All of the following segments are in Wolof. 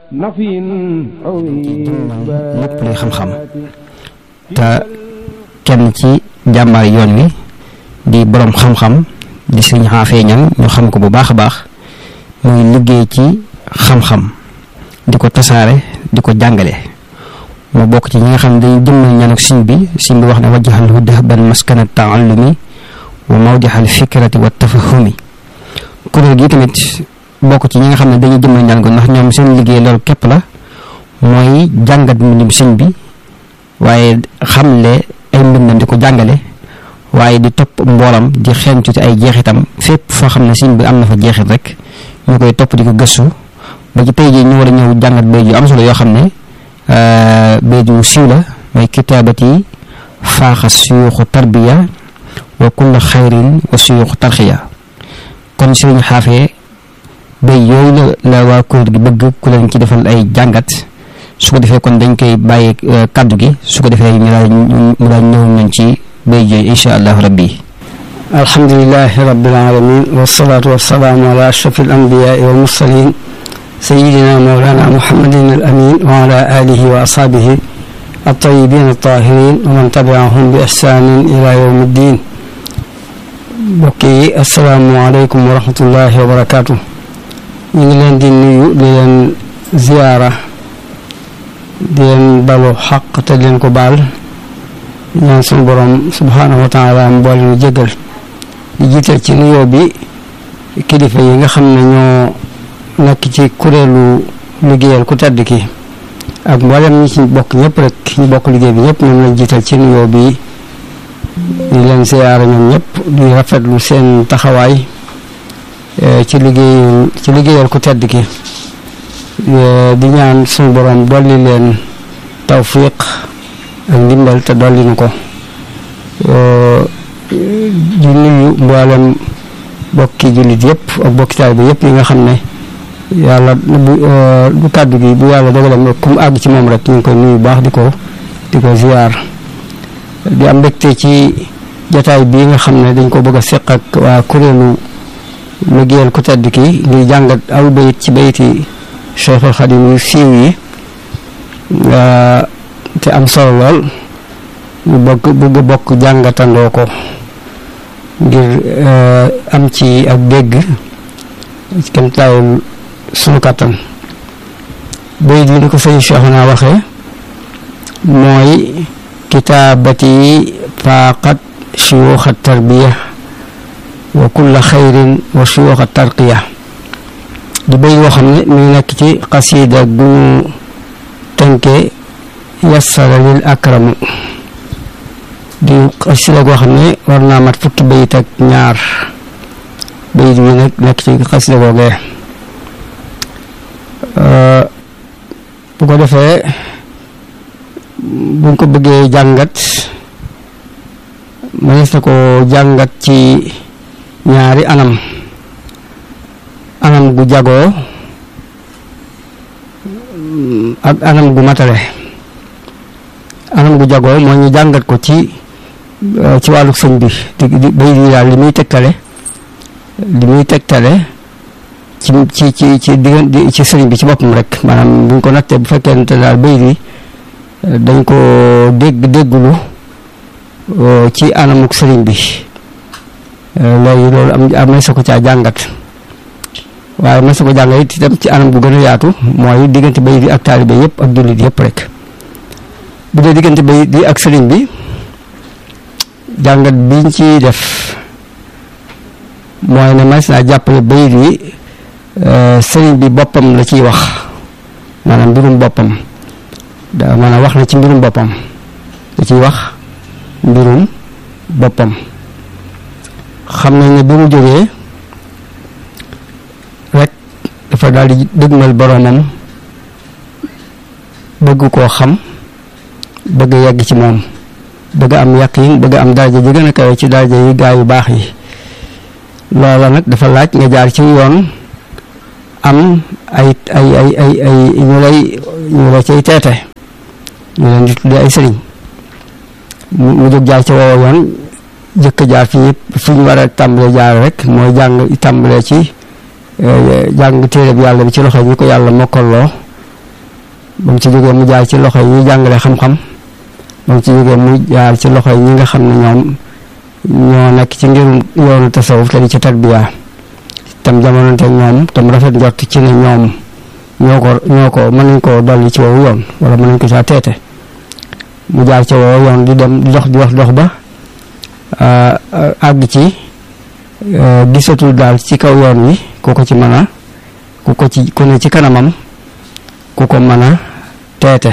lépp luy xam-xam te kenn ci jàmbaar yoon wi di boroom xam-xam di sëñ xaafee ñan ñu xam ko bu baax a baax muy liggéey ci xam-xam di ko tasaare di ko jàngale mu bokk ci ñi nga xam ne dañuy jëmmal ñaanuk siñ bi siñ bi wax ne wajjahalhu dahban maskana taallumi wa mawdixal fikrati wa tafahumi kuréel gi tamit bokk ci ñi nga xam ne dañuy jëmmal ñaan ko ndax ñoom seen liggéey loolu képp la mooy jàngat mbindum siñ bi waaye xamle ay mbindam di ko jàngale waaye di topp mboolam di xeeñtu ci ay jeexitam fépp foo xam ne siñ bi am na fa jeexit rek ñu koy topp di ko gëstu ba ci tey jii ñu war a ñëw jàngat bay yu am solo yoo xam ne bay ju siiw la mooy kitaabati faaxa suyuuxu tarbiya wa kulla xayrin wa suyuuxu tarxiya kon sëriñ xaafee bay yooyu la la waa kuréel gi bëgg ku leen ci defal ay jàngat su ko defee kon dañ koy bàyyi kàddu gi su ko defee ñu daal mu daal ñëw nañ ci bay jooyu insha allahu rabbi alhamdulilahi rabbil alamin wasalaatu wasalaamu ala ashraf al anbiyaai wal mursalin sayidina mawlana muhammadin al amin wa ala alihi wa ashabihi الطيبين الطاهرين ومن تبعهم بإحسان إلى يوم الدين بكي السلام عليكم ورحمة الله وبركاته ñu ngi leen di nuyu di leen ziyaara di leen balu xaq te di leen ko baal ñaan suñu borom subhaanahu wa taala mu boole ñu jégal di jiital ci nuyoo bi kilifa yi nga xam ne ñoo nekk ci kuréelu liggéeyal ku tedd ki ak mboolem ñi ci bokk ñëpp rek ñu bokk liggéey bi ñëpp ñoom lañ jiital ci nuyoo bi di leen ziyaara ñoom ñëpp di rafetlu seen taxawaay ci liggéey ci liggéeyal ku tedd ki di ñaan suñu borom dolli leen tawfiq ak ndimbal te dolli nu ko di nuyu mboolem bokki jullit yëpp ak bokki taalibe yëpp yi nga xam ne yàlla bu bu kàddu gi bu yàlla dogalam rek ku mu àgg ci moom rek ñu ngi koy nuyu baax di ko di ko ziar di am mbégte ci jataay bii nga xam ne dañ ko bëgg a seq ak waa kuréelu liggéeyal ku tedd ki di jàngat aw bayit ci bayiti Cheikhul Xadim yu siiw yi te am solo lool ñu bëgg bëgg bokk jàngatandoo ko ngir am ci ak dégg kem taayul sunu kàttan bayit yi ni ko sëñ Cheikhuna waxee mooy kitaabati faaqat shuyuuxa tarbiya wa kulla xayrin wa suyuuxa tarqiya di bay woo xam ne mi ngi nekk ci xasiida gu ñu tënke yassara lil akramu di xasiida goo xam ne war naa mat fukki bayit ak ñaar bayit bi nag nekk ci xasiida googee bu ko defee buñ ko bëggee jàngat mënees na ko jàngat ci ñaari anam anam gu jagoo ak anam gu matale anam gu jagoo moo ñu jàngat ko ci ci wàllu sëñ bi di di bay di daal li muy tegtale li muy tegtale ci ci ci ci diggan ci sëriñ bi ci boppam rek maanaam buñ ko nattee bu fekkente daal bay di dañ ko dégg déggulu ci anamuk sëriñ bi léegi loolu am am na sa ko caa jàngat waaye ma sa ko jàngat it itam ci anam gu gën a yaatu mooy diggante bay di ak taalibe yëpp ak jullit yëpp rek bu dee diggante bay di ak sëriñ bi jàngat biñ ci def mooy ne mas naa jàppale bay di sëriñ bi boppam la ciy wax maanaam mbirum boppam da maanaam wax na ci mbirum boppam la ciy wax mbirum boppam xam nañ ne bi mu jógee rek dafa daal di dëgmal boroomam bëgg koo xam bëgg yegg ci moom bëgg am yaqin bëgg am daraja ji gën a kawe ci daraja yi gaa yu baax yi loola nag dafa laaj nga jaar ci yoon am ay ay ay ay ay ñu lay ñu la cay teete ñu leen di tuddee ay sëriñ mu jóg jaar ci woowa yoon jëkk jaar fi fi ñu war a tàmbalee jaar rek mooy jàng tàmbalee ci jàng téere bi yàlla bi ci loxo ñi ko yàlla mokkalloo ba mu ci jógee mu jaar ci loxo yi ñuy jàngale xam-xam ba mu ci jógee mu jaar ci loxo yi ñi nga xam ne ñoom ñoo nekk ci ngirum yoonu tasawuf te di ci tarbiya tam jamononte ñoom tam rafet njort ci ne ñoom ñoo ko ñoo ko mën nañ koo dolli ci woowu yoon wala mën nañ ko caa teete mu jaar ci woowu yoon di dem di dox di wax dox ba àgg ci gisatul daal ci kaw yoon wi ku ko ci mën a ku ko ci ku ne ci kanamam ku ko mën a teete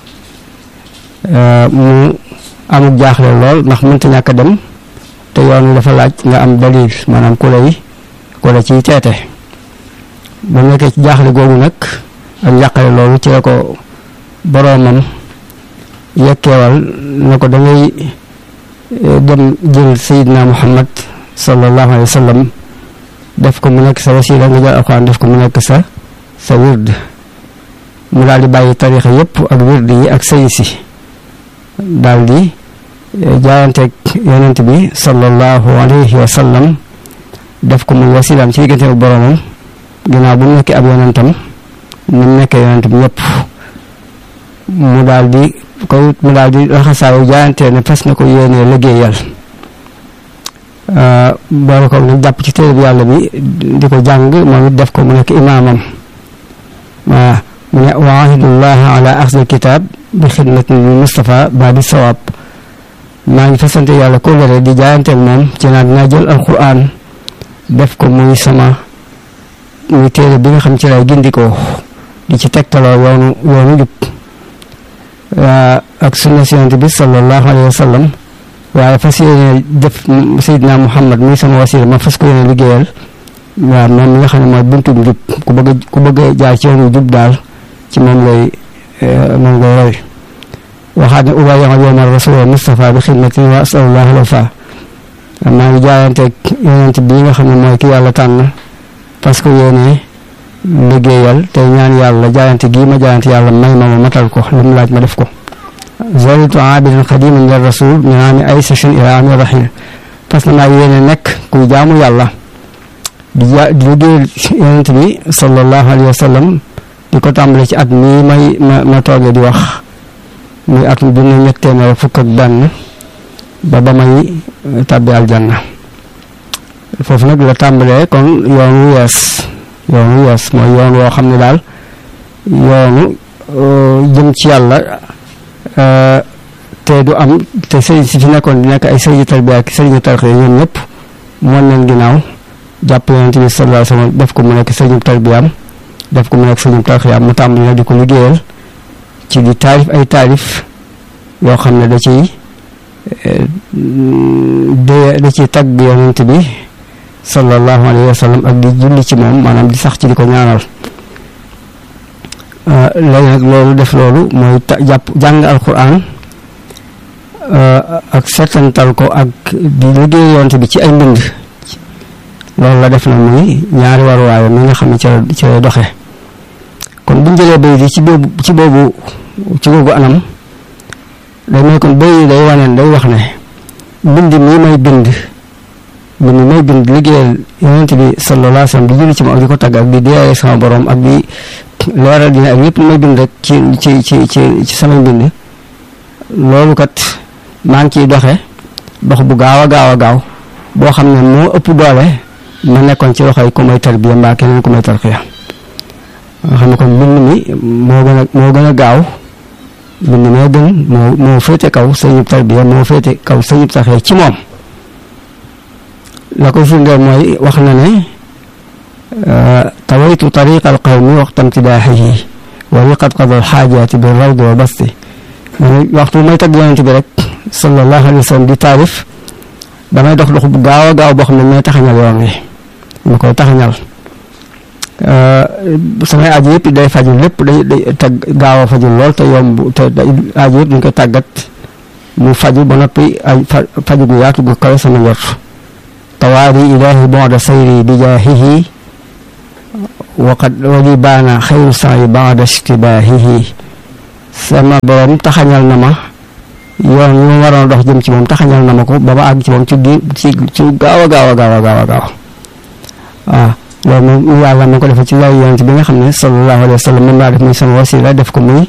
mu amuk jaaxle lool ndax mënta ñàkk a dem te yoon wi dafa laaj nga am dalil maanaam ku lay ku la ciy teete ba nekkee ci jaaxle googu nag ak njàqale loolu ci la ko boroomam yekkeewal na ko dangay dem jël sayidna muhammad sallallahu alayhi wa sallam def ko mu nekk sa wasila nga jël alxuraan def ko mu nekk sa sa wird mu daal di bàyyi tarixa yépp ak wird yi ak sëyi si daal di jaayanteeg yonent bi sallallahu alayhi wa sallam def ko muy wasilaam ci diggante ak boroomam ginnaaw bu mu nekkee ab yonentam ni mu nekkee yonentam ñëpp mu daal di koy mu daal di raxasaayu jaayantee ne fas na ko yéenee liggéeyal boole ko nag jàpp ci téere bi yàlla bi di ko jàng moom it def ko mu nekk imaamam waa mu ne wa ahidullah ala axdil kitab bi xidmatin lil Mustafa ba di sawaab maa ngi fasante yàlla kóllëre di jaayanteeg moom ci naa dinaa jël alquran def ko muy sama muy téere bi nga xam ci lay gindikoo di ci tegtaloo yoonu yoonu jub ak sunna si yonent bi sallallahu alayhi wa sallam waaye fas yéene def Seydina Muhammad muy sama wasila ma fas ko yéene liggéeyal waaw moom mi nga xam ne mooy buntum jub ku bëgg a ku bëgg a jaar ci yoonu jub daal ci moom lay moom lay roy waxaat ne ubayyama yowma rasul Mustafa bi xidmati wa asalullah alwafa maa ngi jaayanteeg yonent bii nga xam ne mooy ki yàlla tànn parce que yéene liggéeyal te ñaan yàlla jaayante gii ma jaayante yàlla may ma ma matal ko lu mu laaj ma def ko zalitu abidan xadiman lil rasul min aami ay sachin ila aami rahil parce que maa yéene nekk kuy jaamu yàlla di ja di liggéeyal yonent bi sallallahu alayhi wa sallam di ko tàmbale ci at mii may ma ma toogee di wax muy atum junne ñett téeméer fukk ak benn ba ba may tàbbi aljanna foofu nag la tàmbalee kon yoonu yees yoonu yees mooy yoon woo xam ne daal yoonu jëm ci yàlla te du am te sëriñ si fi nekkoon di nekk ay sëriñu tarbiya ak sëriñu tarxiya ñoom ñëpp moon leen ginnaaw jàpp yonent bi sallallahu alayhi wasallam def ko mu nekk sëriñu tarbiyaam def ko mu nekk sëriñu tarxiyaam mu tàmbali nag di ko liggéeyal ci di taalif ay taalif yoo xam ne da ciy de da ciy tagg yonent bi sallallahu alayhi wa sallam ak di julli ci moom maanaam di sax ci di ko ñaanal léegi nag loolu def loolu mooy jàpp jàng alquran ak setantal ko ak di liggéey yonent bi ci ay mbind loolu la def na muy ñaari waruwaayam mi nga xam ne ci la ci lay doxee kon buñ jëlee bay di ci boobu ci boobu ci boobu anam day may kon bay day waneen day wax ne mbind mii may bind mbind may bind liggéeyal yonent bi sallallahu alayhi wa sallam di julli ci moom ak di ko tagg ak di deeyee sama borom ak di leeral dina ak lépp lu may bind rek ci ci ci ci ci samay mbind loolu kat maa ngi ciy doxe dox bu gaaw a gaaw a gaaw boo xam ne moo ëpp doole ma nekkoon ci loxoy ku may tarbiya mbaa keneen ku may tarxiya nga xam ne kon mbind mi moo gën a moo gën a gaaw mbind moo gën moo moo féete kaw sëñub tarbiya moo féete kaw sëñub tarxiya ci moom la koy firndeel mooy wax na ne tawaytu tariqa alqawmi waxta imtidaaxihi wa riqat qada alxaajaati bi rawdi wa basti waxtu may tagg yonent bi rek sallallahu alayhi wa sallam di taarif damay dox dox bu gaaw a gaaw boo xam ne may taxañal yoon wi ma koy taxañal samay aji yëpp day faju lépp day day tag gaaw a faju lool te yomb te aji yëpp dañ koy tàggat mu faju ba noppi ay faju gu yaatu gu kawe sama njort tawaari ilaahi bonda sayri bi jaahihi waqad wali baana xayru sayi bada ishtibaahihi sama borom taxañal na ma yoon yu ma waroon dox jëm ci moom taxañal na ma ko ba ma àgg ci moom ci gi ci ci gaaw a gaaw a gaaw a gaaw a gaaw waaw loolu moom yàlla ma ko defee ci lay yonent bi nga xam ne sallallahu alayhi wa sallam moom laa def muy sama wasila def ko muy